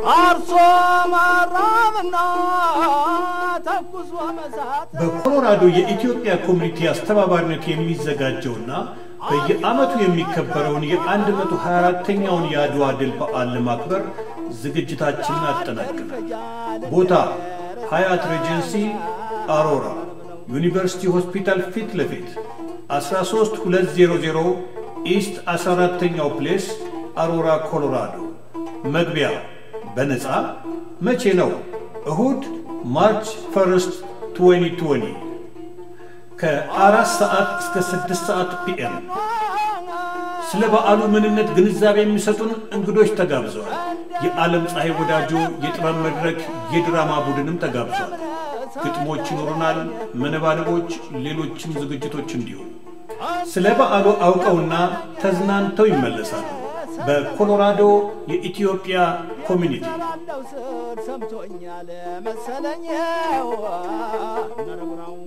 አርሶ ማራምና ተኩሶ መሳት በኮሎራዶ የኢትዮጵያ ኮሚኒቲ አስተባባሪነት የሚዘጋጀውና በየዓመቱ የሚከበረውን የ124ኛውን የአድዋ ድል በዓል ለማክበር ዝግጅታችንን አጠናቅናል። ቦታ ሀያት ሬጀንሲ አሮራ ዩኒቨርሲቲ ሆስፒታል ፊት ለፊት 13200 ኢስት 14ኛው ፕሌስ አሮራ ኮሎራዶ። መግቢያ በነፃ። መቼ ነው? እሁድ ማርች ፈርስት 2020 ከአራት ሰዓት እስከ ስድስት ሰዓት ፒኤም። ስለ በዓሉ ምንነት ግንዛቤ የሚሰጡን እንግዶች ተጋብዘዋል። የዓለም ፀሐይ ወዳጆ የጥበብ መድረክ የድራማ ቡድንም ተጋብዟል። ግጥሞች ይኖሩናል፣ መነባነቦች፣ ሌሎችም ዝግጅቶች እንዲሁ። ስለ በዓሉ አውቀውና ተዝናንተው ይመለሳሉ። በኮሎራዶ የኢትዮጵያ ኮሚኒቲ ላለው ስር ሰምቶኛል መሰለኝ ነረጉራው